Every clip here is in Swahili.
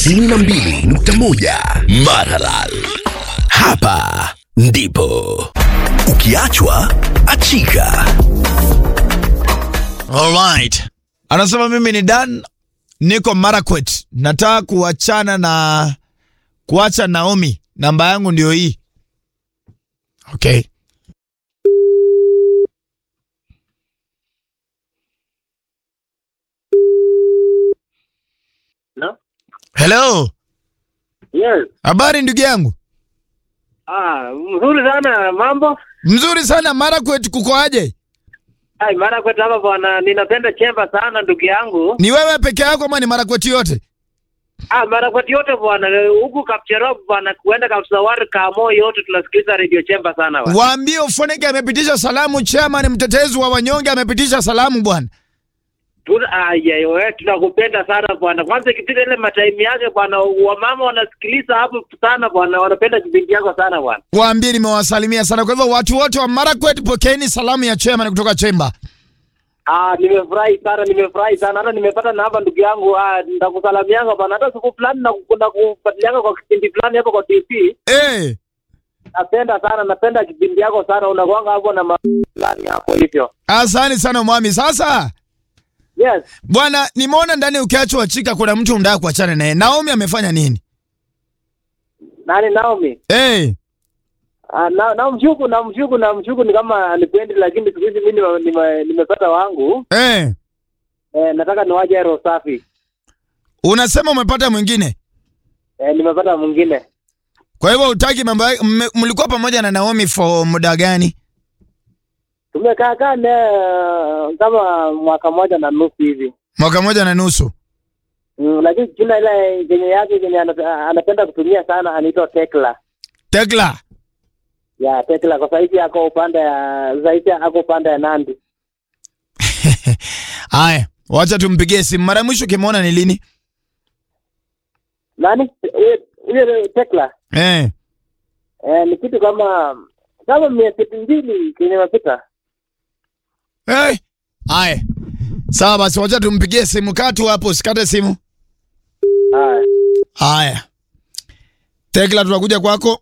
92.1 Maralal. Hapa ndipo ukiachwa achika. Alright. Anasema mimi ni Dan, niko Marakwet, nataka kuachana na kuacha Naomi, namba yangu ndio hii. Okay. No? Hello, Yes. habari ndugu yangu? Ah, mzuri sana mambo. Mzuri sana. Marakwet kuko aje? Ai, mara kwetu hapa bwana, ninapenda chemba sana ndugu yangu. Ni wewe peke yako ama ni Marakwet yote? Ah, mara kwetu yote bwana, huku Kapcherop bwana, kuenda Kapsawar, Kamo yote tunasikiliza radio chemba sana bwana. Waambie Ufoneke amepitisha salamu, chairman mtetezi wa wanyonge amepitisha salamu bwana. Tuna ai, ai, we, tunakupenda sana bwana. Kwanza ikifika ile mataimu yake bwana, wamama wanasikiliza hapo sana bwana, wanapenda kipindi yako sana bwana. Waambie nimewasalimia sana. Kwa hivyo watu wote wa Marakwet, pokeeni salamu ya chairman kutoka Chemba. Ah, nimefurahi sana, nimefurahi sana. Hata nimepata namba ndugu yangu, ah, nitakusalamianga bwana. Hata siku fulani na na kufuatilianga kwa kipindi fulani hapo kwa TV. Eh, Napenda sana, napenda kipindi yako sana. Unakuanga hapo na ma- fulani hapo hivyo. asante sana mwami. Sasa Yes. bwana, nimeona ndani ukiachwa chika kuna mtu unataka kuachana naye. Naomi amefanya nini? Nani Naomi? Eh, Ah, na na mshuku na mshuku na mshuku ni kama anipendi, lakini siku hizi mimi nime- nime- nimepata wangu. eh, Eh, nataka niwaje roho safi. unasema umepata mwingine, Eh, nimepata mwingine. kwa hivyo utaki mambo yake. mme- Mlikuwa pamoja na Naomi for muda gani? Tumekaa kaa naye kama mwaka moja na nusu hivi. Mwaka moja na nusu. Mm, lakini jina ile yenye yake yenye ana- anapenda kutumia sana anaitwa Tekla. Tekla, Ya Tekla kwa sahizi ako upande ya zaidi ako upande ya Nandi. haya, wacha tumpigie simu. Mara ya mwisho ukimwona ni lini? Nani? Huyo- Huyo Tekla. Eh, Eh, ni kitu kama kama miezi mbili kenye imepita. eh, haya, sawa basi, wacha tumpigie simu. Kaa tu hapo, usikate simu. Haya. Haya, Tekla, tunakuja kwako.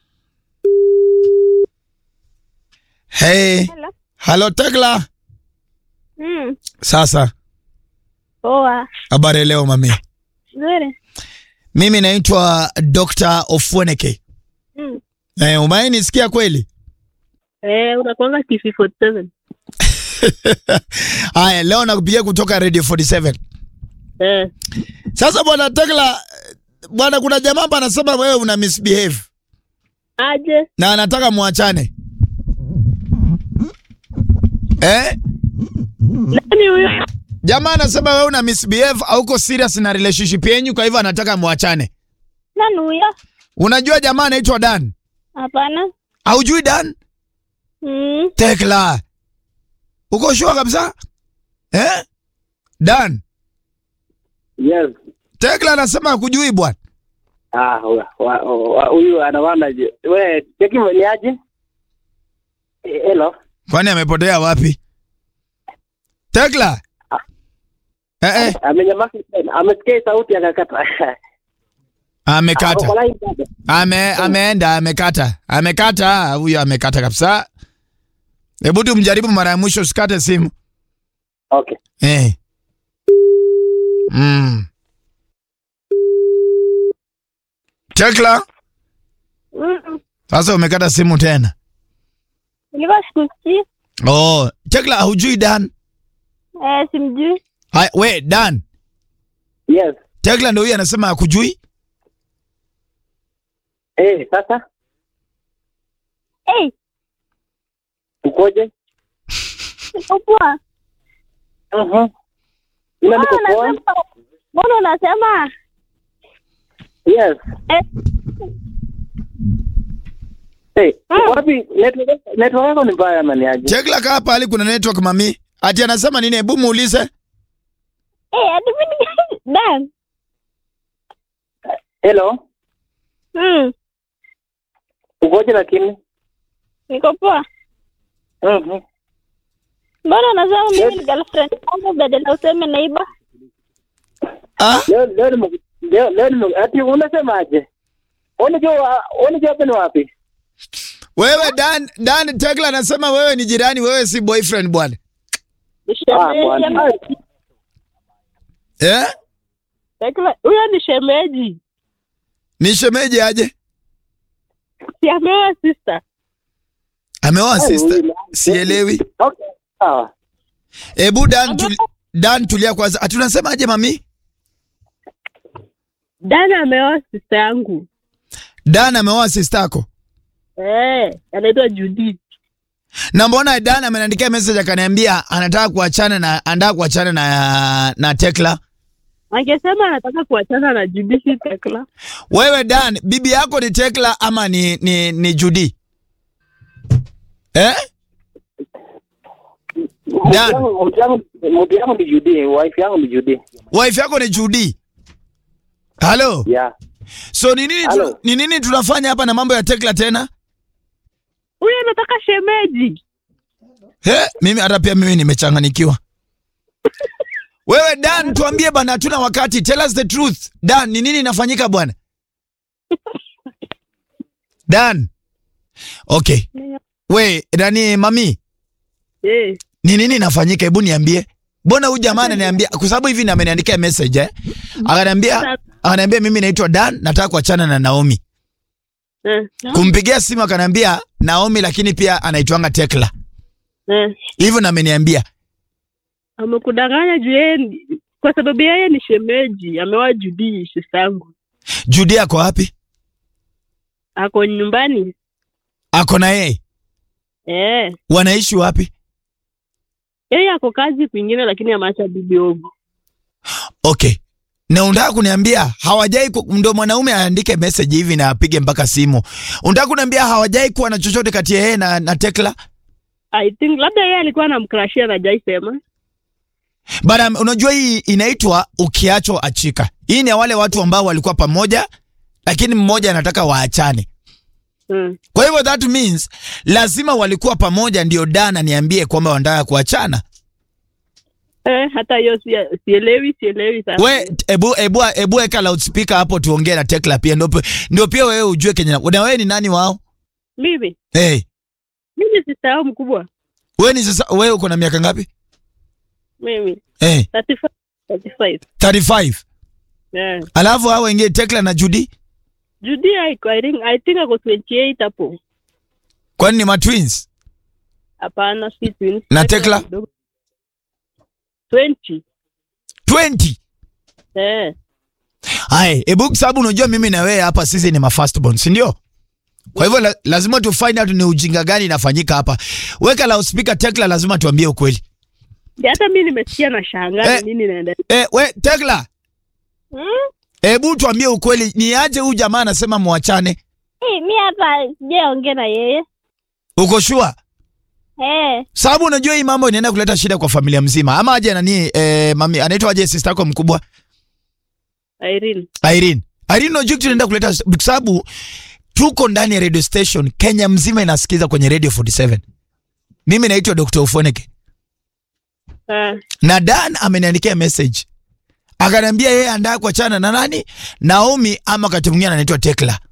Hey, Hello. halo Tekla. Mm. Sasa Poa. habari leo mami, Nzuri. mimi naitwa Dr. Ofweneke. Mm. Eh, umewahi nisikia kweli? Eh, unakuanga TV 47. Haya, leo nakupigia kutoka Radio 47. Eh. Sasa bwana Tekla, eh, bwana, kuna jamaa hapa anasema wewe una misbehave Aje. na anataka muachane. Eh? Nani huyo? Jamaa anasema wewe una misbehave, hauko serious na relationship yenyu, kwa hivyo anataka muachane. Nani huyo? Unajua jamaa anaitwa Dan? Hapana. Haujui Dan? Mm. Tekla. Uko sure kabisa? Eh? Dan. Yes. Tekla anasema hakujui bwana. Ah, wa- wa- wa- huyu anawana je. We, cheki ni aje? Eh, Hello. Kwani amepotea wapi? Tekla. Eh eh, Amenyamaza tena. Amesikia sauti akakata. amekata. Ako kwa line bado. Ame ameenda amekata. Amekata huyo amekata kabisa. Hebu tu mjaribu mara ya mwisho usikate simu. Okay. Eh. Mm. Tekla, Mm. sasa umekata simu tena. Nilikuwa sikusikii. Oh, Tekla hujui Dan? Eh, simjui. Hai, we Dan. Yes. Tekla ndio huyu anasema hakujui? Eh, sasa Eh, ukoje? niko poa. Mhm. Ila Mbona niko poa. unasema? Mbona unasema? Yes. Eh, Eh, Mm. wapi network network yako ni mbaya ama ni aje? Tekla kaa pale kuna network mami. Ati anasema nini? Hebu muulize. eh, hadi mimi Dan. Hello. Mm. Ukoje lakini? Niko poa. Mhm. Mbona unasema mimi ni girlfriend yangu badala useme neighbor? Ah? Leo leo nime- leo leo nime- ati unasemaje? Unajua unajua hapa ni wapi? Wewe Dan, Dan Tekla anasema wewe ni jirani, wewe si boyfriend bwana. Ni Ah, shemeji bwana. ama- Eh? Tekla- Huyo ni shemeji. Ni shemeji aje? Si ameoa sister. Ameoa Ai, sister. huyu- Sielewi. Okay. Sawa. Ebu Dan tuli, Dan tulia kwanza. Hatunasema aje mami? Dana ameoa sister yangu. Dan ameoa sister yako. Eh, anaitwa Judy. Na mbona Dan ameniandikia message akaniambia anataka kuachana na anataka kuachana na na Tekla. Angesema anataka kuachana na Judy si Tekla. Wewe Dan, bibi yako ni Tekla ama ni ni, ni Judy? Eh? Dan. Mtu yangu mtu yangu ni Judy, wife yangu ni Judy. Wife yako ni Judy. Halo. Yeah. So ni nini tu, Halo. ni nini tunafanya hapa na mambo ya Tekla tena? Huyo anataka shemeji. He, mimi hata pia mimi nimechanganikiwa. Wewe Dan, tuambie bana, hatuna wakati. Tell us the truth. Dan, ni nini inafanyika bwana? Dan. Okay. We, nani mami? Eh. Ni nini inafanyika? Hebu niambie. Mbona huyu jamaa ananiambia kwa sababu hivi na ameniandikia message eh? Akaniambia akaniambia mimi naitwa Dan, nataka kuachana na Naomi. Eh. Kumpigia simu akaniambia Naomi lakini pia anaitwanga Tekla. Eh. Hivyo na ameniambia. Amekudanganya juu yeye ni- kwa sababu yeye ni shemeji, ameoa Judy sister yangu. Judy ako wapi? Ako nyumbani. Ako na yeye. Eh. Wanaishi wapi? Yeye ako kazi kwingine lakini ameacha bibi ogo. Okay. Na unataka kuniambia hawajai ku- ndio mwanaume aandike message hivi na apige mpaka simu. Unataka kuniambia hawajai kuwa na chochote kati ya yeye na, na Tekla? I think labda yeye alikuwa anamkrashia na Jai sema. Bana, unajua hii inaitwa ukiachwa achika. Hii ni ya wale watu ambao walikuwa pamoja lakini mmoja anataka waachane. Mm. Kwa hivyo that means lazima walikuwa pamoja ndio Dana niambie kwamba wanataka kuachana. Eh, hata hiyo si- sielewi sielewi sasa. We ebu ebu ebu weka loudspeaker hapo tuongee na Tekla pia ndio pe- ndio pia wewe ujue Kenya. Na wewe ni nani wao? Mimi, Hey, mimi ni sister yao mkubwa. wewe ni sasa wewe uko na miaka ngapi? Mimi Eh, 35 35. 35. Eh. Alafu hao wengine Tekla na Judy, Judy I, I think I think ako 28 hapo. kwani ni matwins? Hapana, si twins. Na Tekla? kidogo. 20. 20. Eh. Hai, ebu kwa sababu unajua mimi na wewe hapa sisi ni ma firstborn, si ndio? Kwa hivyo la, lazima tu find out ni ujinga gani inafanyika hapa. Weka loudspeaker Tekla, lazima tuambie ukweli. Ndio hata mimi nimesikia na shangaa Eh. ni nini inaendelea. Eh, we Tekla, Hmm? hebu tuambie ukweli, ni aje huyu jamaa anasema muachane? Eh, mi hapa sijaongea na yeye. Uko sure? Eh. Sababu unajua hii mambo inaenda kuleta shida kwa familia mzima. Ama aje nani eh, mami anaitwa aje sister yako mkubwa Irene. Irene. Irene unajua kitu inaenda kuleta kwa sababu tuko ndani ya radio station Kenya mzima inasikiza kwenye Radio 47. Mimi naitwa Dr. Ufoneke. Ah. Na Dan ameniandikia message. Akaniambia yeye anataka kuachana na nani? Naomi ama wakati mwingine anaitwa Tekla.